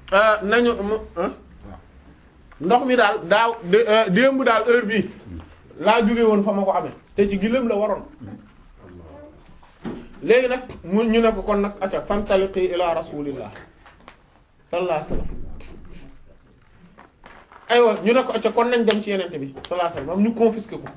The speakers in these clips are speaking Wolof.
nañu ndox mi daal daaw démb daal heure bii laa jóge woon fa ma ko amee te ci gilëm la waroon léegi nag mu ñu ne ko kon nag acca fantaliqi ila rasulillah sallallahu alayhi wasallam aywa ñu ne ko acca kon nañ dem ci yenente bi sallallahu alayhi wasallam ñu confisqué ko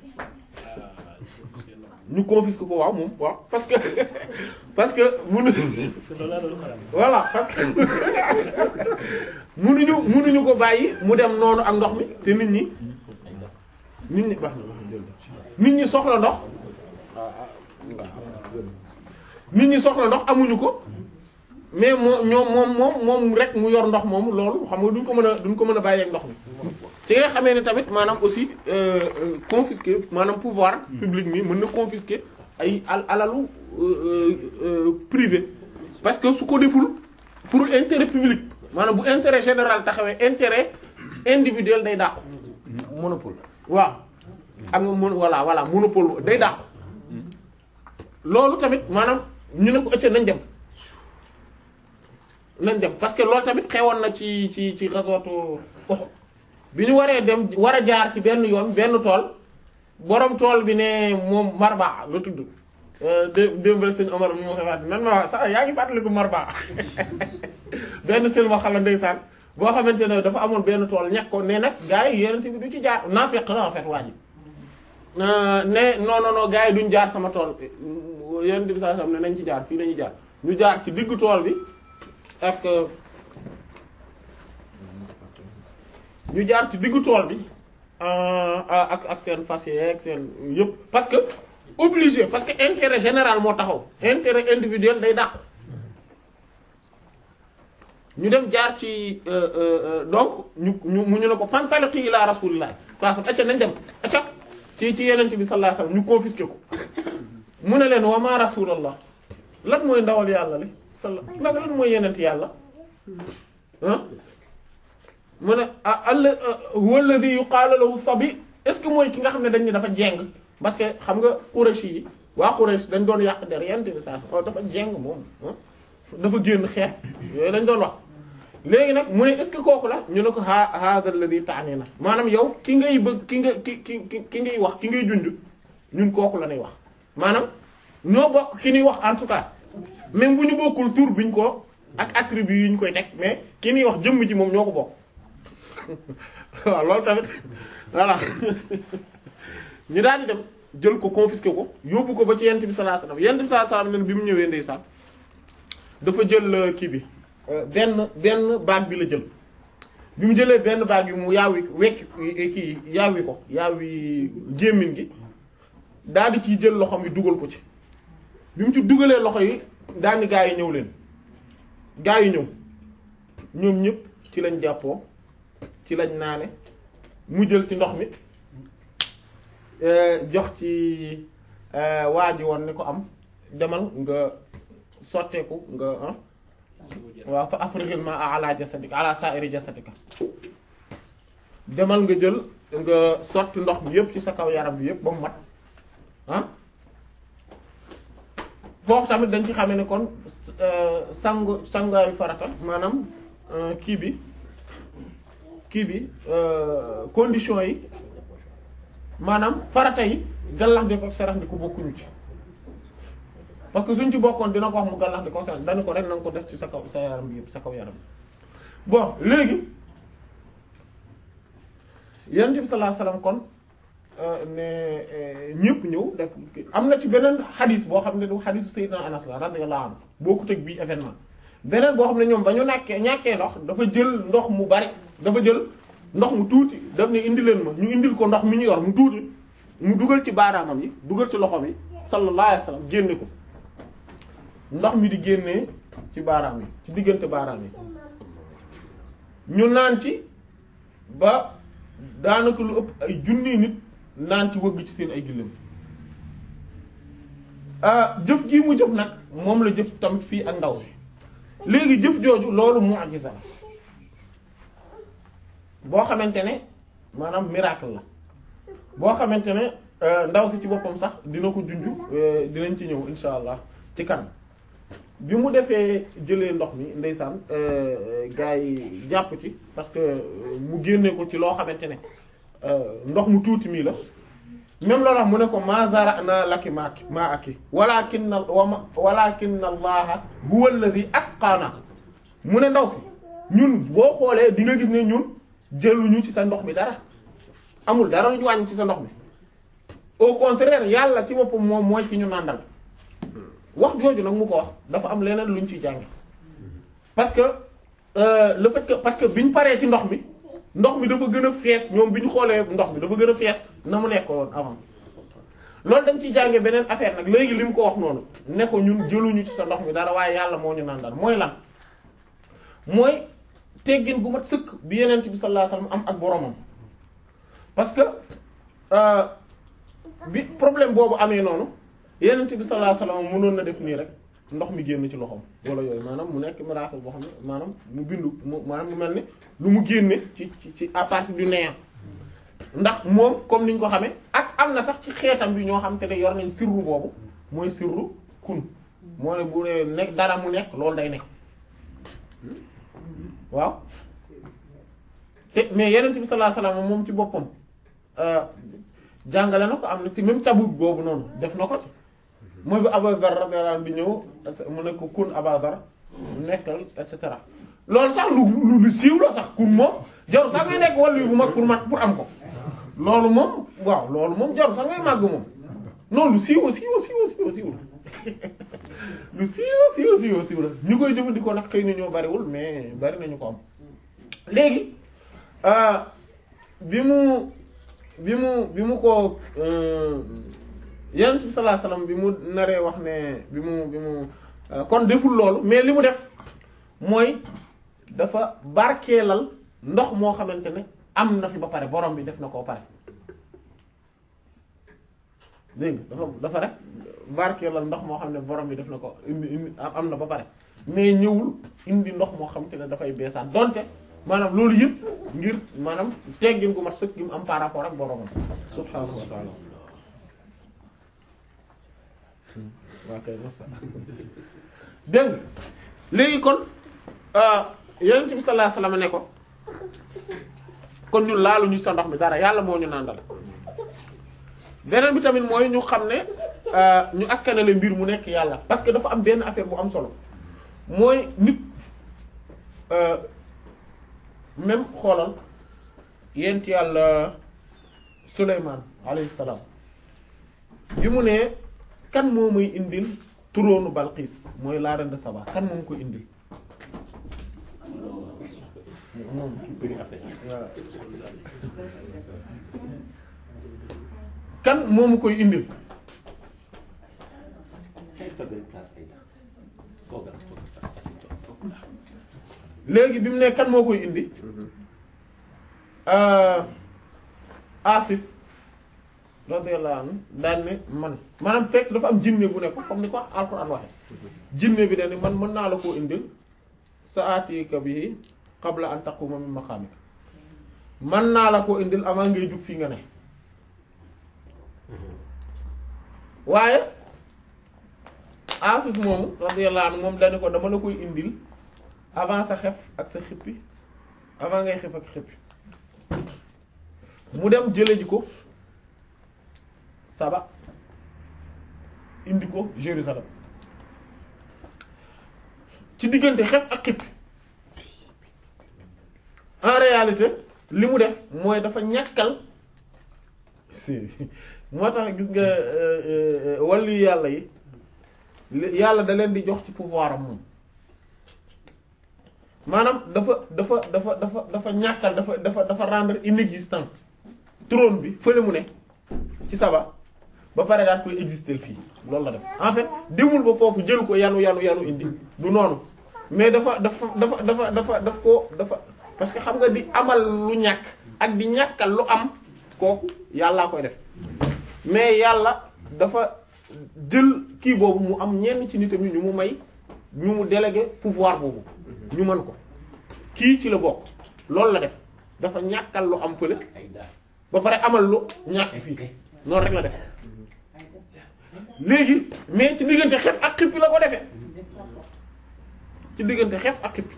ñu confisqué ko waaw moom waaw parce que parce que munu voilà parce que munuñu munuñu ko bàyyi mu dem noonu ak ndox mi te nit ñi nit ñi baax na nit ñi soxla ndox nit ñi soxla ndox amuñu ko mais moo ñoom moom moom moom rek mu yor ndox moomu loolu xam nga duñ ko mën a duñ ko mën a bàyyi ak ndox mi ci nga xamee ne tamit maanaam aussi confisquer maanaam pouvoir public mi mën na confisquer ay al alalu privé parce que su ko deful pour intérêt public maanaam bu intérêt général taxawee intérêt individuel day dàqu monopole. waaw am nga mon voilà voilà monopole day dàqu loolu tamit maanaam ñu ne ko ëcc nañ dem nañ dem parce que loolu tamit xewoon na ci ci ci xasootu Uhud bi ñu waree dem war a jaar ci benn yoon benn tool borom tool bi ne moom Marba la tudd dé démbal sëñ Omar mi ma koy wax nan ma wax sax yaa ngi fàttaliku Marba benn sël ma xala ndeysaan boo xamante ne dafa amoon benn tool ñàkk ko ne nag gars yi yeneen bi du ci jaar naa fekk na en fait waa ji ne non non non gars yi duñ jaar sama tool yeneen bi saa sam ne nañ ci jaar fii lañuy jaar ñu jaar ci diggu tool bi ak ñu jaar ci diggu tool bi ak ak seen fas yeeg seen yëpp parce que obligé parce que intérêt général moo taxaw intérêt individuel day dàq ñu dem jaar ci donc ñu ñu mu ñu ne ko fantaliqi ila rasulillah saa sam acca nañ dem acca ci ci yenente bi sallallahu alayhi wasallam ñu confisqué ko mu ne leen wa ma rasulallah lan mooy ndawal yàlla li sala lan lan mooy yenent yàlla ah mu ne ah alla huwa alladhi yuqaalu lahu sabi est-ce que mooy ki nga xam ne dañ ne dafa jeng parce que xam nga Quraysh yi waa Quraysh dañ doon yàq der yenente bi saa oh dafa jeng moom dafa génn xeet yooyu lañ doon wax léegi nag mu ne est-ce que kooku la ñu ne ko ha hadha alladhi ta'nina maanaam yow ki ngay bëgg ki nga ki ki ki ngay wax ki ngay junj ñun kooku la ñuy wax maanaam ñoo bokk ki ñuy wax en tout cas même bu ñu bokkul tur biñ ko ak attribut yi ñu koy teg mais ki ñuy wax jëmm ji moom ñoo ko bokk waaw loolu tamit voilà ñu daal di dem jël ko confisqué ko yóbbu ko ba ci yent bi sallallahu alayhi wasallam yent bi sallallahu alayhi wasallam bi mu ñëwee ndeysaan dafa jël kii bi benn benn baag bi la jël bi mu jëlee benn baag bi mu yaawi wekk kii yaawi ko yaawi gémmiñ gi daal di ciy jël loxo mi dugal ko ci bi mu ci dugalee loxo yi daal ni gaa yi ñëw leen gaa yi ñëw ñoom ñëpp ci lañ jàppoo ci lañ naane mu jël ci ndox mi jox ci waa ji woon ni ko am demal nga sotteeku nga waaw fa afriqil ma ala jasadika ala sa'iri jasadika demal nga jël nga sotti ndox mi yëpp ci sa kaw yaram bi yëpp ba mu mat ah foofu tamit dañ ci xamee ne kon sangu sangaayu farata maanaam kii bi kii bi condition yi maanaam farata yi gallax di ko sarax di ko bokkuñu ci parce que suñ ci bokkoon dina ko wax mu gallax di ko sarax dana ko rek na nga ko def ci sa kaw sa yaram bi yëpp sa kaw yaram bi bon léegi yonent bi sallallahu alayhi wasallam kon ne ñëpp ñëw def am na ci beneen xadis boo xam ne du xadisu Sayyidina Anas la radiyallahu anhu bokkut ak bii événement beneen boo xam ne ñoom ba ñu nàkkee ñàkkee ndox dafa jël ndox mu bari dafa jël ndox mu tuuti daf ne indi leen ma ñu indil ko ndox mi ñu yor mu tuuti mu dugal ci baaraamam yi dugal ci loxo mi sallallahu alayhi wasallam génne ko ndox mi di génnee ci baaraam yi ci diggante baaraam yi ñu naan ci ba daanaka lu ëpp ay junni nit naan ci wëgg ci seen ay gëléem jëf ji mu jëf nag moom la jëf tamit fii ak ndaw si léegi jëf jooju loolu mu'jiza la boo xamante ne maanaam miracle la boo xamante ne ndaw si ci boppam sax dina ko junj dinañ ci ñëw insha allah ci kanam bi mu defee jëlee ndox mi ndeysaan gars yi jàpp ci parce que mu génne ko ci loo xamante ne ndox mu tuuti mii la même loolu mu ne ko ma zara'na laki ma ma aki walakin walakin allaha huwa alladhi asqana mu ne ndaw si ñun boo xoolee di nga gis ne ñun jëluñu ci sa ndox mi dara amul dara lu ñu wàññi ci sa ndox mi au contraire yàlla ci boppam moom mooy ci ñu nàndal wax jooju nag mu ko wax dafa am leneen luñ ciy jànge parce que euh, le fait que parce que biñ paree ci ndox mi ndox mi dafa gën a fees ñoom bi ñu xoolee ndox mi dafa gën a fees na mu nekk woon avant loolu dañ ciy jànge beneen affaire nag léegi li mu ko wax noonu ne ko ñun jëluñu ci sa ndox mi dara waaye yàlla moo ñu nàndal mooy lan mooy teggin gu mat sëkk bi yeneen bi sallallahu alayhi wasallam am ak boromam parce que euh, bi problème boobu amee noonu yeneen bi sallallahu alayhi wasallam mënoon na def nii rek ndox mi génn ci loxoom wala yooyu maanaam mu nekk miracle boo xam ne maanaam mu bindu mu maanaam mu mel ni lu mu génne ci ci ci à partir du néant ndax moom comme niñ ko xamee ak am na sax ci xeetam bi ñoo xam te ne yor nañ sirru boobu mooy sirru kun moo ne bu ne nekk dara mu nekk loolu day nekk waaw te mais yeneen bi sallallahu alayhi wasallam moom ci boppam jàngale na ko am na ci même Tabuk boobu noonu def na ko ci mooy bi Abu Zar radiyallahu anhu bi ñëw mu ne ko kun Abu Zar nekkal et cetera loolu sax lu lu lu siiw la sax kun moom jarul sax ngay nekk wàllu bu mag pour mat pour am ko loolu moom waaw loolu moom jarul sax ngay màgg moom non lu siiw siiw siiw siiw siiw la lu siiw siiw siiw siiw la ñu koy jëfandikoo nag xëy na ñoo bariwul mais bari nañu ko am léegi bi mu bi mu bi mu ko yonent bi sallallahu alayhi wasallam bi mu naree wax ne bi mu bi mu kon deful loolu mais li mu def mooy dafa barkeelal ndox moo xamante ne am na fi ba pare borom bi def na koo pare dégg nga dafa dafa rek barkeelal ndox moo xam ne borom bi def na ko indi indi am na ba pare mais ñëwul indi ndox moo xamante ne dafay beesaat donte maanaam loolu yëpp ngir maanaam teggin gu mat sëkk gi mu am par rapport ak boromam subhaanahu wa ta'ala waa kay masa dégg nga léegi kon yonent bi sallallahu alayhi wasallam ne ko kon ñun laalu ñu sa ndox mi dara yàlla moo ñu nàndal beneen bi tamit mooy ñu xam ne ñu askanale mbir mu nekk yàlla parce que dafa am benn affaire bu am solo mooy nit même xoolal yent yàlla Suleymaan alayhi salaam bi mu ne kan moo muy indil turóonu Balqis mooy la reine de Saba kan moom ko indil moom voilà kan moomu koy indil léegi bi mu ne kan moo koy indi Asif radiyallahu anhu daan ne man maanaam fekk dafa am jinne bu ne ko comme ni ko Alxuraan waxe jinne bi dañ ne man mën naa la koo indil sa'atika bihi qabla an taquma min maqamika mën naa la koo indil avant ngay jug fii nga ne waaye Asif moomu radiyallahu anhu moom dañu ko dama la koy indil avant sa xef ak sa xippi avant ngay xef ak xippi mu dem jële ji ko Saba indi ko Jérusalem ci diggante xef ak xippi en réalité li mu def mooy dafa ñàkkal si moo tax gis nga wàllu yàlla yi yàlla da leen di jox ci pouvoir am moom maanaam dafa dafa dafa dafa dafa ñàkkal dafa dafa dafa rendre inexistant trône bi fële mu ne ci Saba ba pare daal koy exister fii loolu la def en fait demul ba foofu jël ko yanu yanu yanu indi du noonu mais dafa dafa dafa dafa dafa daf ko dafa parce que xam nga di amal lu ñàkk ak di ñàkkal lu am kooku yàllaa koy def mais yàlla dafa jël kii boobu mu am ñenn ci nitam ñu mu may ñu mu délégué pouvoir boobu ñu mën ko kii ci la bokk loolu la def dafa ñàkkal lu am fële ba pare amal lu ñàkk fii noonu rek la def léegi mais ci diggante xef ak xippi la ko defee ci diggante xef ak xippi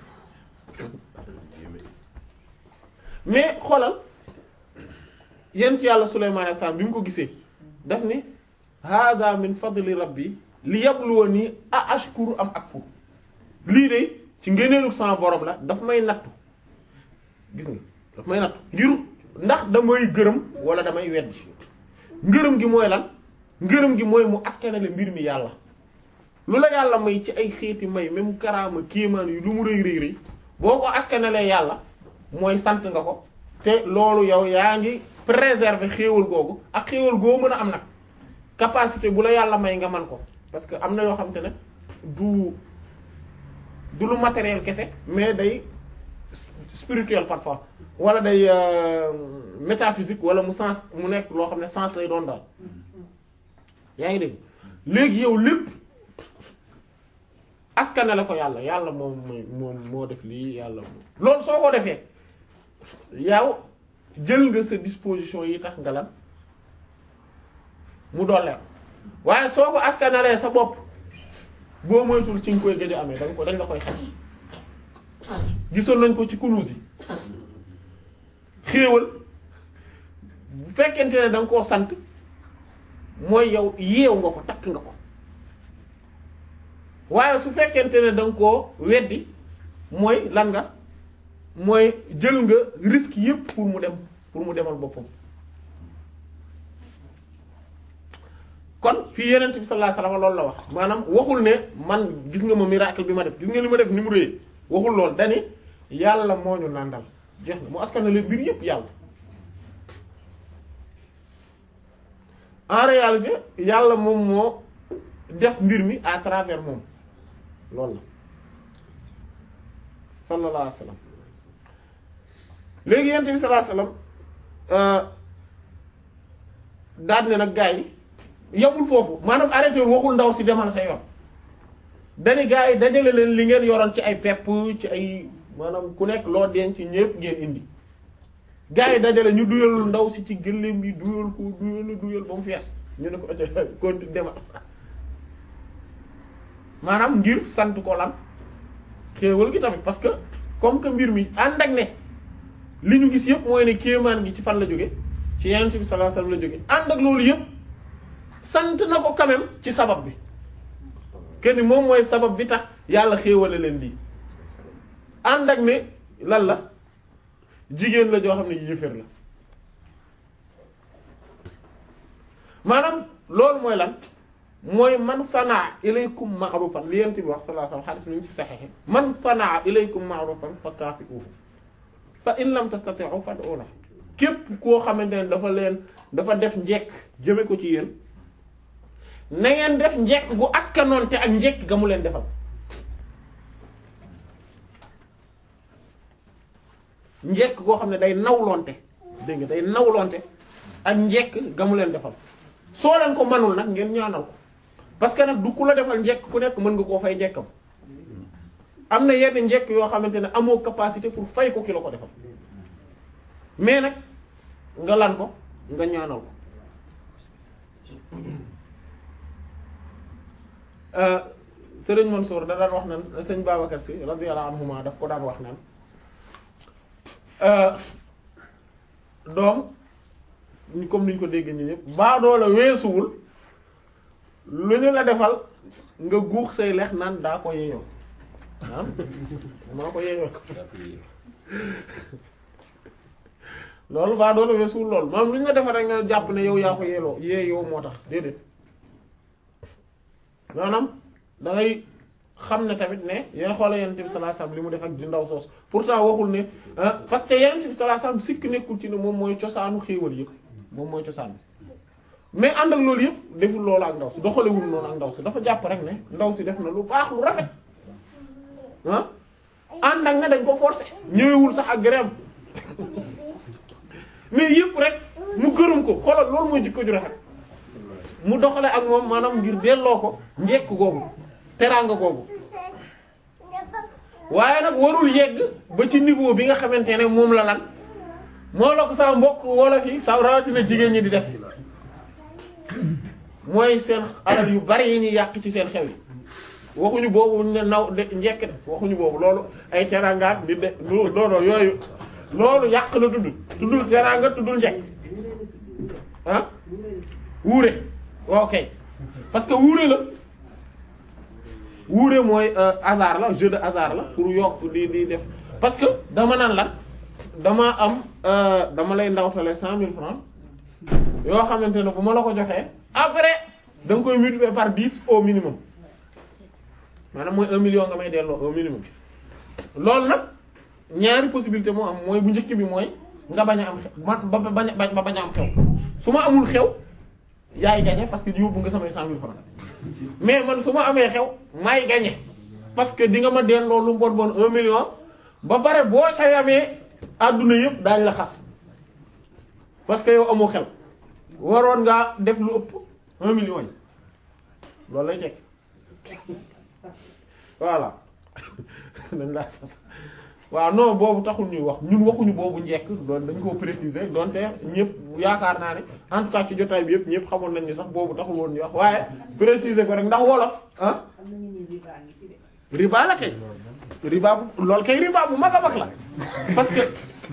mais xoolal yéen ci yàlla Sulaymaan alayhi salaam bi mu ko gisee daf ni hada min fadli rabbi li yabluwani a ashkuru am akfur lii de ci ngëneelu sama borom la daf may nattu gis nga daf may nattu ngir ndax damay gërëm wala damay weddi ngërëm gi mooy lan ngërëm gi mooy mu askanale mbir mi yàlla lu la yàlla may ci ay xeeti may même karaama kéemaan yu lu mu rëy rëy rëy boo ko askanalee yàlla mooy sant nga ko te loolu yow yaa ngi préserver xéewal googu ak xéewal goo mën a am nag capacité bu la yàlla may nga man ko parce que am na yoo xam te ne du du lu matériel kese mais day spirituel parfois wala day métaphysique wala mu sens mu nekk loo xam ne sens lay doon daal yaa ngi dégg léegi yow lépp askane la ko yàlla yàlla moom mooy moom moo def lii yàlla loolu soo ko defee yow jël nga sa disposition yi tax nga lan mu doole waaye soo ko askanalee sa bopp boo moytul ci nga koy gëj a amee dañ ko dañ la koy xaj gisoon nañ ko ci kunuus yi xéewal bu fekkente ne da nga koo sant mooy yow yeew nga ko takk nga ko waaye su fekkente ne da nga koo weddi mooy lan nga mooy jël nga risque yépp pour mu dem pour mu demal boppam kon fii yenent bi sallallahu alayhi wasallam loolu la wax maanaam waxul ne man gis nga ma miracle bi ma def gis nga li ma def ni mu réyee waxul lool dani yàlla moo ñu nàndal jeex na mu askan leen mbir yépp yàlla en réalité yàlla moom moo def mbir mi à travers moom loolu la sallallahu alayhi wasallam léegi yenent bi sallallahu alayhi wasallam daal ne nag gaa yi yamul foofu maanaam arrêté waxul ndaw si demal sa yoon dani gaa yi dajale leen li ngeen yoroon ci ay pepp ci ay maanaam ku nekk loo denc ñépp ngeen indi gaa yi dajale ñu duyal ndaw si ci gëléem yi duyal ko duyal duyal ba mu fees ñu ne ko ëcc continue demal maanaam ngir sant ko lan xéewal gi tamit parce que comme que mbir mi ànd ak ne li ñu gis yépp mooy ne kéemaan gi ci fan la jóge ci Yonent bi sallallahu alayhi wasallam la jóge ànd ak loolu yépp sant na ko quand même ci sabab bi kenn moom mooy sabab bi tax yàlla xéewale leen lii ànd ak ne lan la jigéen la joo xam ne yéeféer la maanaam loolu mooy lan mooy man sanaa ilaykum ma'rufan li yent bi wax sallallahu alayhi wasallam hadith mi ngi ci saxiix man sanaa ilaykum ma'rufan fa kaafi'uhu fa in lam tastati'u fad'u lahu képp koo xamante ne dafa leen dafa def njekk jëme ko ci yéen na ngeen def njekk gu askanoonte ak njekk ga mu leen defal njekk goo xam ne day nawlonte dégg nga day nawlonte ak njekk ga mu leen defal soo leen ko manul nag ngeen ñaanal ko parce que nag du ku la defal njekk ku nekk mën nga koo fay njekkam am na yenn njekk yoo xamante ne amoo capacité pour fay ko ki la ko defal mais nag nga lan ko nga ñaanal ko sëriñ Mansour da daan wax naan sëñ Babacar Sy radiyallahu anhuma daf ko daan wax naan doom comme niñ ko dégg ñi ñëpp baadoo la weesuwul lu ñu la defal nga guux say lex naan daa ko yeeyoo ah maa ko yeeyoo loolu baadoo la weesuwul loolu maanaam lu ñu la defal rek nga jàpp ne yow yaa ko yeeloo yeeyoo moo tax déedéet maanaam da ngay xam ne tamit ne yéen xoola yonent bi sallallahu alayhi wasallam li mu def ak di ndaw soos pourtant waxul ne parce que yonent bi sallallahu alayhi wasallam sikk nekkul ci ne moom mooy cosaanu xéewal yëpp moom mooy cosaan bi mais ànd ak loolu yëpp deful loolu ak ndaw si doxalewul noonu ak ndaw si dafa jàpp rek ne ndaw si def na lu baax lu rafet ah ànd ak ne dañ ko forcer ñëwewul sax ak gërëm mais yëpp rek mu gërëm ko xoolal loolu mooy jikko ju rafet mu doxale ak moom maanaam ngir delloo ko njekk googu teraanga googu waaye nag warul yegg ba ci niveau bi nga xamante ne moom la lan moo la ko sa mbokk wala fi sa rawatina jigéen ñi di def mooy seen alal yu bari yi ñuy yàq ci seen xew yi waxuñu boobu ne naw de njekk de waxuñu boobu loolu ay teraangaat di de loolu yooyu loolu yàq la tudd tuddul teraanga tuddul njekk ah wuure ok parce que wuure la wuure mooy hasard la jeu de hasard la pour yokk di di def parce que dama naan lan dama am dama lay ndawtale cent mille francs yoo xamante ne bu ma la ko joxee après da nga koy multiplier par dix au minimum maanaam mooy un million nga may delloo au minimum loolu nag ñaari possibilité moo am mooy bu njëkk bi mooy nga bañ a am xew ma ba bañ a ba bañ a am xew su ma amul xew yaay gagné parce que yóbbu nga samay cent mille francs mais man su ma amee xew maay gagné parce que di nga ma delloo lu bon bon un million ba pare boo ca yamee àdduna yëpp daañ la xas parce que yow amoo xel waroon ngaa def lu ëpp un million yi loolu lay tekk voilà dañ laa sas waaw non boobu taxul ñuy wax ñun waxuñu boobu njekk doon dañ koo préciser donte ñëpp yaakaar naa ne en tout cas ci jotaay bi yëpp ñëpp xamoon nañ ni sax boobu taxul woon ñuy wax waaye préciser ko rek ndax wolof ah riba la kay riba bu loolu kay riba bu mag a mag la parce que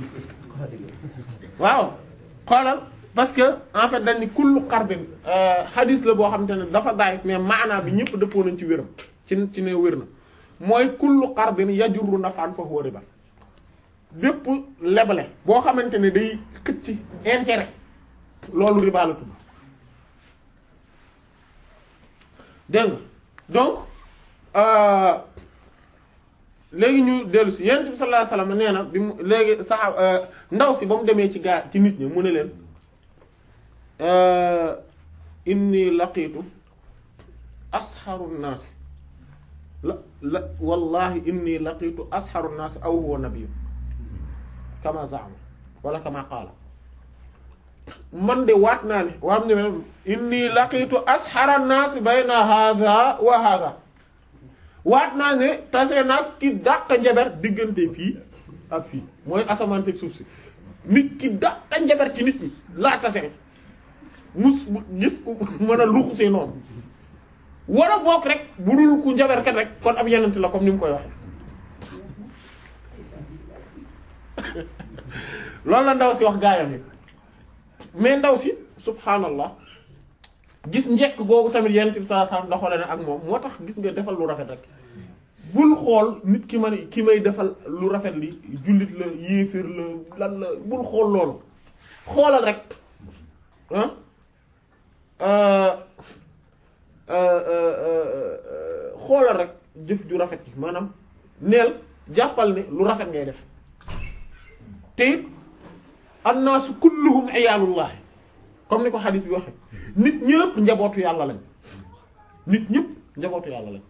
waaw xoolal parce que en fait dañ ni kullu xarbin hadis la boo xamante ne dafa daay mais maanaa bi ñëpp dëppoo nañ ci wéram ci ci ne wér na mooy kullu xarbin yajurru naf'an fa huwa riba bépp lebale boo xamante ne day xëcc intérêt loolu riba la tudd dégg nga donc léegi ñu dellu si yonent bi sallallahu alayhi wasallam nee na bi mu léegi sax ndaw si ba mu demee ci gaa ci nit ñi mu ne leen inni laqiitu asxaru naasi la la wallahi inni laqiitu asxaru naasi aw huwa nabiyyu kama zaama wala kama qaala man de waat naa ne waam ne inni laqiitu asxara naasi bayna hadha wa hadha waat naa ne tase nag ki dàq njaber diggante fii ak fii mooy asamaan si suuf si nit ki dàq njaber ci nit ñi laa tase mus gis ku mën a luxusee noonu war a bokk rek bu dul ku njaberkat rek kon ab yenent la comme ni mu koy waxe loolu la ndaw si wax gaayam yi mais ndaw si subhanallah gis njekk googu tamit yenent bi sallallahu alayhi wasallam doxale na ak moom moo tax gis nga defal lu rafet rek bul xool nit ki man ki may defal lu rafet li jullit la yéeféer la lan la bul xool loolu xoolal rek xoolal rek jëf ju rafet yi maanaam neel jàppal ne lu rafet ngay def te it annaasu kulluhum iyaalullah comme ni ko xadis bi waxe nit ñëpp njabootu yàlla lañ nit ñëpp njabootu yàlla lañ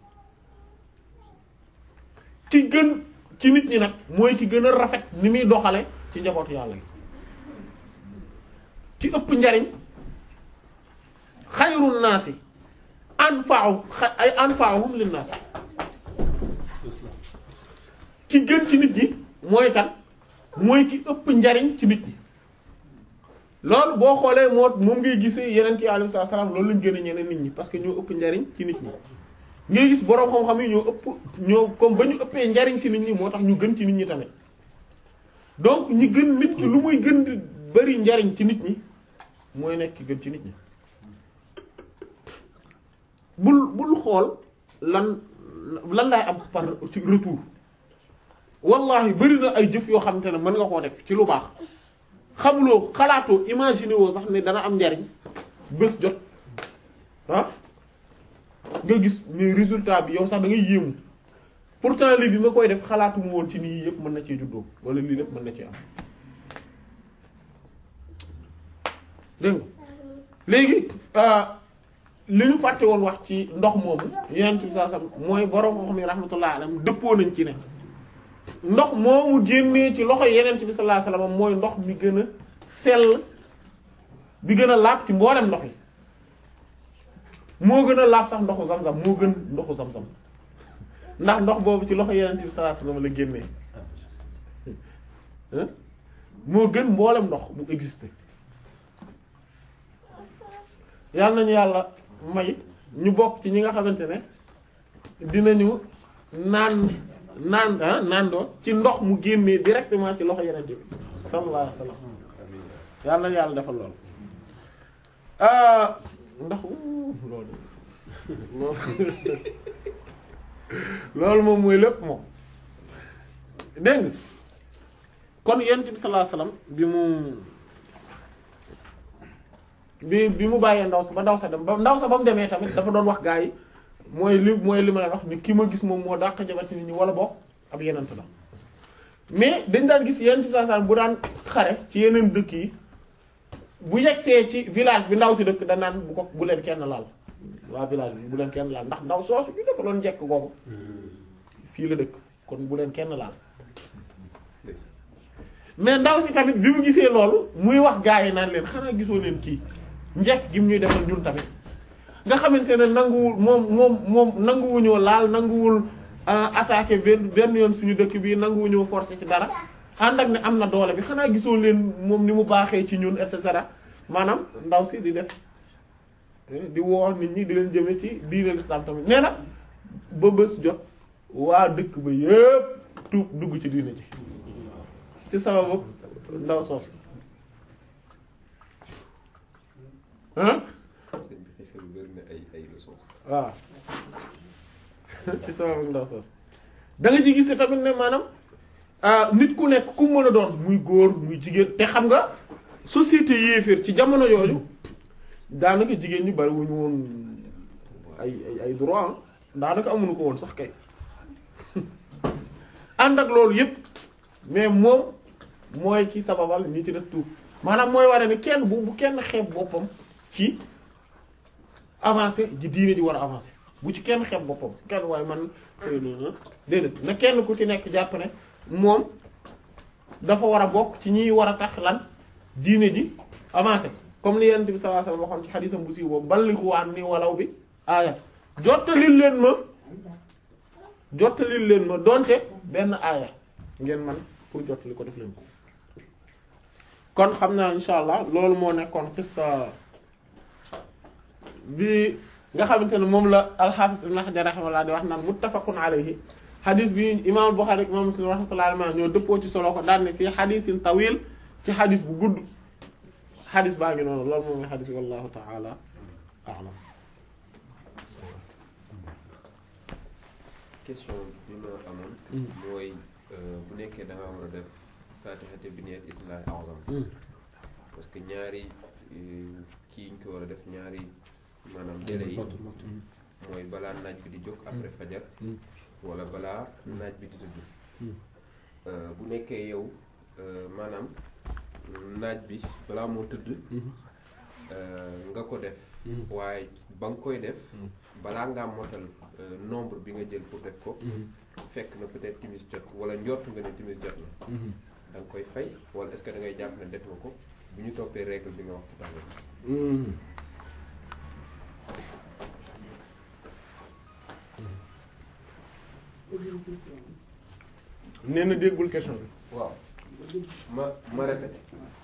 ki gën ci nit ñi nag mooy ki gën a rafet ni muy doxale ci njabootu yàlla yi ki ëpp njariñ xayrun naasi anfa'u ay anfa'uhum lin naas ki gën ci nit ñi mooy kan mooy ki ëpp njariñ ci nit ñi loolu boo xoolee moo moom ngay gisee yeneen ci alayhi salaam loolu lañ gën a ñeneen nit ñi parce que ñoo ëpp njariñ ci nit ñi ngay gis boroom xam-xam yi ñoo ëpp ñoo comme ba ñu ëppee njariñ ci nit ñi moo tax ñu gën ci nit ñi tamit donc ñi gën nit ki lu muy gën di bari njariñ ci nit ñi mooy nekk ki gën ci nit ñi bul bul xool lan lan laay am par ci retour wallahi bari na ay jëf yoo xamante ne mën nga koo def ci lu baax xamuloo xalaatoo imaginer woo sax ne dana am njariñ bés jot ah nga gis mais résultat bi yow sax da ngay yéemu pourtant lii bi ma koy def xalaatuma woon ci nii yëpp mën na cee juddoo wala lii lépp mën na cee am dégg léegi li ñu fàtte woon wax ci ndox moomu yeneen ci saa sam mooy borom xam ne rahmatullah alayhi dëppoo nañ ci ne ndox moomu génnee ci loxo yeneen bi sallallahu alayhi wasallam mooy ndox mi gën a sell bi gën a laab ci mboolem ndox yi moo gën a laab sax ndoxu zam-zam moo gën ndoxu zam-zam ndax ndox boobu ci loxo yeneen bi sallallahu alayhi wasallam la génnee moo gën mboolem ndox bu existé yàlla nañu yàlla may ñu bokk ci ñi nga xamante ne dinañu naan naan ah naandoo ci ndox mu génnee directement ci loxo yenente bi sallallahu alayhi wasallam yàlla na yàlla defal loolu ndax loolu loolu loolu moom mooy lépp moom dégg nga kon yenente bi sallallahu alayhi wasallam bi mu bi bi mu bàyyee ndaw sa ba ndaw sa dem ba ndaw sa ba mu demee tamit dafa doon wax gaa yi mooy li mooy li ma leen wax ni ki ma gis moom moo dàq jabar ci nit ñi wala bokk ab yenent la mais dañ daan gis yenent bi sallallahu alayhi wasallam bu daan xare ci yeneen dëkk yi bu yegsee ci village bi ndaw si dëkk da naan bu ko bu leen kenn laal waa village bi bu leen kenn laal ndax ndaw soosu ñu dafa doon njekk googu fii la dëkk kon bu leen kenn laal mais ndaw si tamit bi mu gisee loolu muy wax gaa yi naan leen xanaa gisoo leen kii njekk gi mu ñuy defal ñun tamit nga xamante ne nanguwul moom moom moom nanguwuñoo laal nanguwul attaquer benn benn yoon suñu dëkk bi nanguwuñoo forcer ci dara ànd ak ne am na doole bi xanaa gisoo leen moom ni mu baaxee ci ñun et cetera maanaam ndaw si di def di woo nit ñi di leen jëme ci diine l'islam tamit nee na ba bés jot waa dëkk ba yépp tuub dugg ci diine ji ci sababu ndaw soos hein waaw ci sababu ndaw soos da nga ci gis tamit ne maanaam nit ku nekk ku mën a doon muy góor muy jigéen te xam nga société yéeféer ci jamono yooyu daanaka jigéen ñi bari wuñu woon ay ay ay droit daanaka amuñu ko woon sax kay ànd ak loolu yépp mais moom mooy ci sababal ñi ci des tuub maanaam mooy waree ni kenn bu bu kenn xeeb boppam ci avancé ji diine ji war a avancé bu ci kenn xeeb boppam kenn waaye man déedéet na kenn ku ci nekk jàpp ne moom dafa war a bokk ci ñiy war a tax lan diine ji avancé comme li Yonent bi sallallahu alayhi wasallam waxoon ci xadiisam bu siiw boobu ballighu anni walaw bi aaya jottalil leen ma jottalil leen ma donte benn aaya ngeen man pour jottali ko def leen ko kon xam naa insha allah loolu moo nekkoon qissa bi nga xamante ne moom la al-Hafiz Ibn Hajar rahimahullah di wax naan muttafaqun alayhi xadis bi imam Bukhari ak imam Muslim rahmatullahi alayhi ñoo dëppoo ci solo ko daan ne fii xadisin tawil ci xadis bu gudd xadis baa ngi noonu loolu moom mooy xadis bi wallahu ta'ala a'lam question bi ma amoon mooy bu nekkee da nga war a def fatihate bi niyat ismillahi a'zam parce que ñaari kii ñu ko war a def ñaari maanaam délai yi mooy balaa naaj bi di jóg après fajar wala balaa naaj bi di tëdd bu nekkee yow maanaam naaj bi balaa moo tëdd nga ko def waaye ba nga koy def balaa ngaa motal nombre bi nga jël pour def ko fekk na peut-être timis jot wala njort nga ne timis jot na da nga koy fay wala est-ce que da ngay jàpp ne def nga ko bu ñu toppee règle bi nga wax tout à l'heure nee na déggul question bi waaw ma ma répété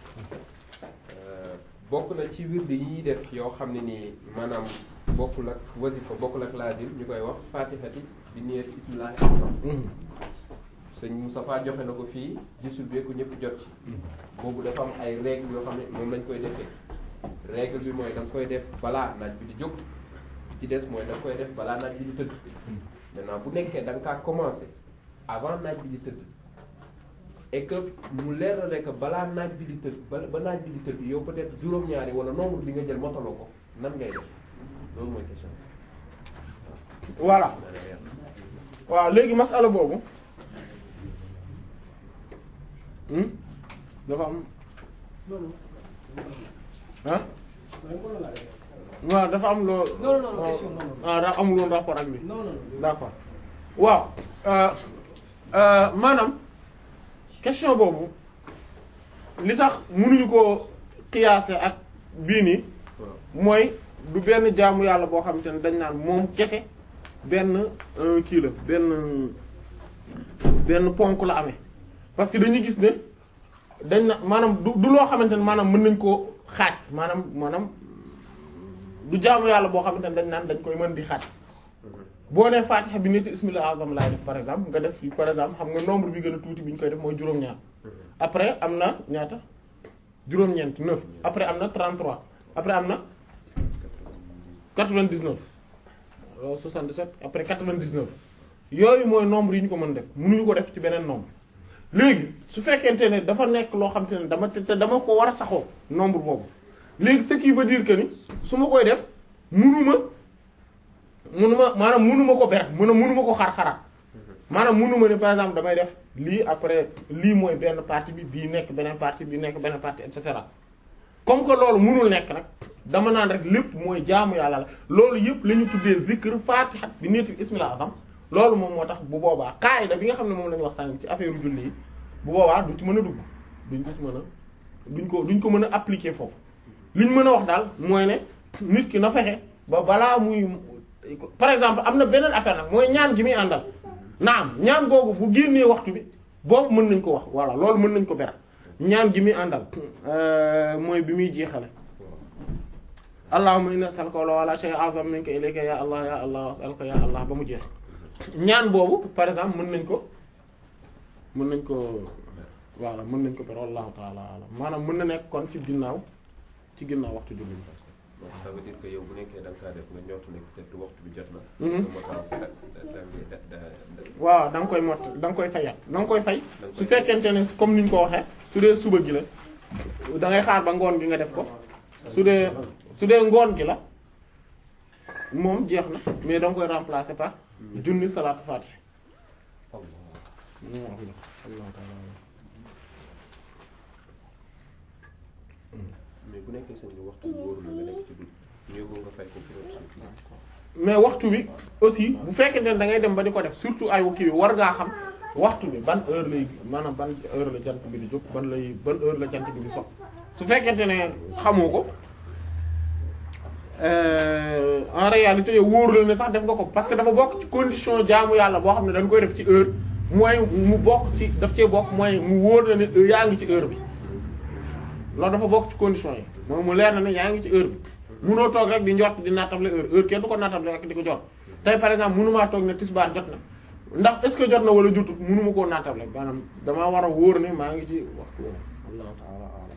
bokk na ci wird yi ñuy def yoo xam ne nii maanaam bokkul ak wasifa bokkul ak laazim ñu koy wax fatihati bi niyat ismillahi azam sëñ Moustapha joxe na ko fii gisul bee ko ñëpp jot ci boobu dafa am ay règle yoo xam ne moom lañ koy defee règle bi mooy da nga koy def balaa naaj bi di jóg ci des mooy da nga koy def balaa naaj bi di tëdd maintenant bu nekkee da nga kaa commencé avant naaj bi di tëdd et que mu leer na ne que balaa naaj bi di tëdd ba ba naaj bi di tëdd yow peut-être juróom-ñaari wala nombre bi nga jël motaloo ko nan ngay def loolu mooy question voilà waaw léegi masala boobu dafa am ah waaw dafa am loo non non non question non non ah daa amul woon rapport ak bi non non non d'accord waaw maanaam question boobu li tax mënuñu ko qiyaase ak bii nii mooy du benn jaamu yàlla boo xamante ne dañ naan moom kese benn kii la benn benn ponk la amee parce que dañuy gis ne dañ na maanaam du du loo xamante ne maanaam mën nañ koo xaaj maanaam maanaam du jaamu yàlla boo xamante ne dañ naan dañ koy mën di xaaj boo nee Fatiha bi nit ismil azam laay def par exemple nga def par exemple xam nga nombre bi gën a tuuti bi ñu koy def mooy juróom-ñaar après am na ñaata juróom-ñeent neuf après am na 33 après am na 99 alors 77 après 99 yooyu mooy nombre yi ñu ko mën def mënuñu ko def ci beneen nombre léegi su fekkente ne dafa nekk loo xam te ne dama te dama ko war a saxoo nombre boobu léegi ce qui veut dire que ni su ma koy def mënuma mënuma maanaam mënuma ko ber mën a mënuma ko xar-xaraat maanaam mënuma ne par exemple damay def lii après lii mooy benn partie bi bii nekk beneen partie bii nekk beneen partie et cetera comme que loolu mënul nekk nag dama naan rek lépp mooy jaamu yàlla la loolu yëpp la ñu tuddee zikr fatiha bi nitil ismila azam loolu moom moo tax bu boobaa qaida bi nga xam ne moom la ñu wax sànq ci affaire julli yi bu boobaa du ci mën a dugg duñ ko ci mën a duñ ko duñ ko mën a appliquer foofu li ñu mën a wax daal mooy ne nit ki na fexe ba balaa muy par exemple am na beneen affaire nag mooy ñaan gi muy àndal naam ñaan googu bu génnee waxtu bi boobu mën nañ ko wax voilà loolu mën nañ ko beral ñaan gi muy àndal mooy bi muy jeexale allahumma inna as'aluka wala shay'a a'zam minka ilayka ya allah ya allah as'aluka ya allah ba mu jeex ñaan boobu par exemple mën nañ ko mën nañ ko voilà mën nañ ko beral wallahu ta'ala alam maanaam mën na nekk kon ci ginnaaw ci ginnaaw waxtu julli bi donc ça veut dire que yow bu nekkee da nga kaa def nga ñort ne peut-être waxtu bi jot na. Mhm. nga motal da da da da da waaw da nga koy mott da nga koy fayat da nga koy fay Da nga su koy fekkente ne comme ni ñu ko waxee su dee suba gi la da ngay xaar ba ngoon gi nga def ko su dee su dee ngoon gi la moom jeex na mais da nga koy remplacer par junni salaatu faatiha Allah. Allah ta'ala mais bu nekkee seen bi waxtu bi wóorul la nga nekk ci dugub ñëw nga fay ko pour autre mais waxtu bi aussi bu fekkente ne da ngay dem ba di ko def surtout ay kii bi war ngaa xam waxtu bi ban heure lay maanaam ban heure la jant bi di jóg ban lay ban heure la jant bi di sox su fekkente ne xamoo ko euh, en réalité yow wóoru la ne sax def nga ko parce que dafa bokk ci condition jaamu yàlla boo xam ne dañ koy def ci heure mooy mu bokk ci daf cee bokk mooy mu wóor na ne yaa ngi ci heure bi loolu dafa bokk ci condition yi mooy mu leer na ne yaa ngi ci heure bi munoo toog rek di njort di nattable heure heure kenn du ko nattable rek di ko jot tey par exemple munumaa toog ne tisbaar jot na ndax est-ce que jot na wala jotut munuma koo nattable maanaam damaa war a wóor ne maa ngi ci waxtu woowu wallahu ta'ala a'lam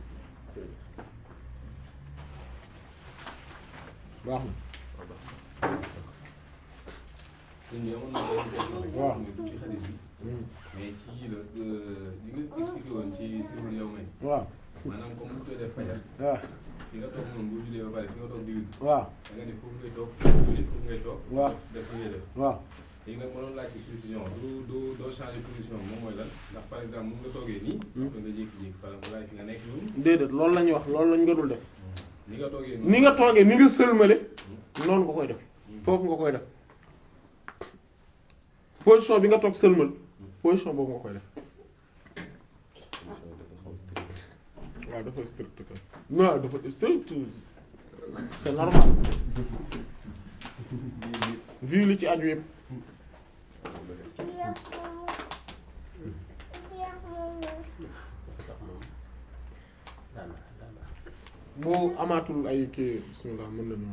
baax na sëñ bi amoon na benn question rek. Waaw. muy ci xadis bi. Hmm. mais ci yii la li nga expliqué woon ci sirul yow may waaw maanaam comme bu ñu koy def fajar waaw fi nga toog moom bu jullee ba pare fi nga toog di wut waaw da nga ne foofu ngay toog julli foofu ngay toog. Waaw. def li ngay def. waaw léegi nag ma doon laaj ci précision du du doo changer position bi moom mooy lan ndax par exemple mun nga toogee nii. Hmm. après nga jékki-jékki par exemple laaj fi nga nekk noonu. déedéet loolu la ñuy wax loolu lañ nga dul def ni nga toogee noonu. ni nga toogee ni nga sëlmale noonu nga koy def foofu nga koy def position bi nga toog sëlmal position boobu nga koy def waaw dafa strict kay non dafa strict c'est normal vu li ci aju yëpp bu amaatul ay kii bismillah mën nañu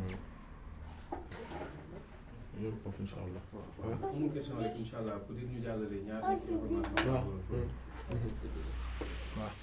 yéen foofu insha allah amul question rek incha allah peut être ñu jàllale ñaar information. waaw waaw